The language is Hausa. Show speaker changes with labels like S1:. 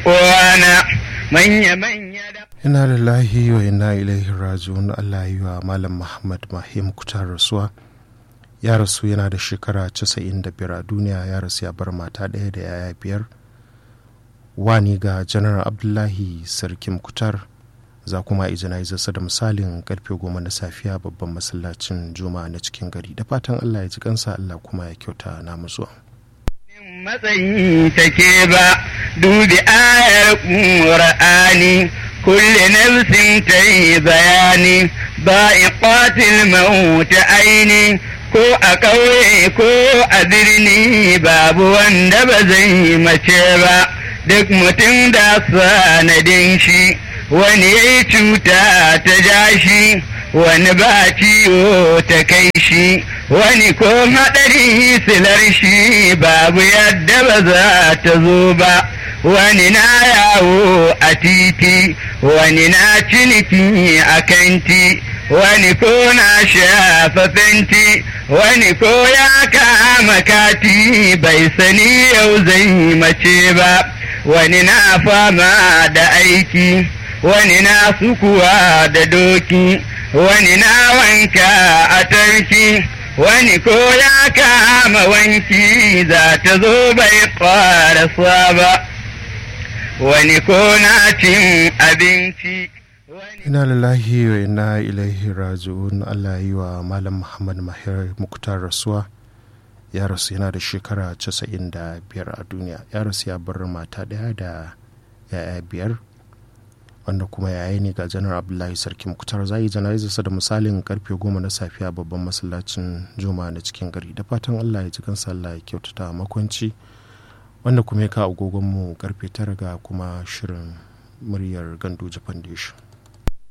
S1: uwana manya-manya da
S2: ina lillahi wa ina ilaihi raji'un Allah yi wa malam Muhammad Mahim kutar rasuwa ya rasu yana da shekara 95 a duniya ya rasu ya bar mata ɗaya da yaya biyar wani ga janar abdullahi sarkin kutar za kuma yi jana'izarsa da misalin karfe goma na safiya babban masallacin juma'a na cikin gari da fatan allah ya ji kansa allah kuma ya kyauta na zuwa.
S1: matsayi take ba dubi ayar ƙur'ani kulle nafsin ta yi bayani ba iqatil mauta aini ko a ƙauye ko a birni babu wanda ba zai mace ba duk mutum da sanadin shi wani ya yi cuta ta ja shi wani ba ciwo ta kai shi wani ko haɗari silar shi babu yadda ba za ta zo ba wani na yawo a titi wani na ciniki a kanti wani ko na shafa fenti wani ko ya kama kati bai sani yau zai mace ba wani na fama da aiki wani na sukuwa da doki wani na wanka a tarki wani ko ya kama wanki za ta zo bai ƙarasa ba wani ko na cin abinci
S2: ina lillahi wa ina ilaihi raji'un Allah yi wa malam Muhammad Mahir Muktar rasuwa ya rasu yana da shekara 95 a duniya ya rasu ya bar mata daya da yaya biyar wanda kuma yayi ne ga janar abdullahi sarki muktar zai jana'izarsa da misalin karfe goma na safiya babban masallacin juma'a na cikin gari da fatan allah ya ji kansa allah ya kyautata makwanci wanda kuma ya kawo agogonmu karfe tara ga kuma shirin muryar gandoji foundation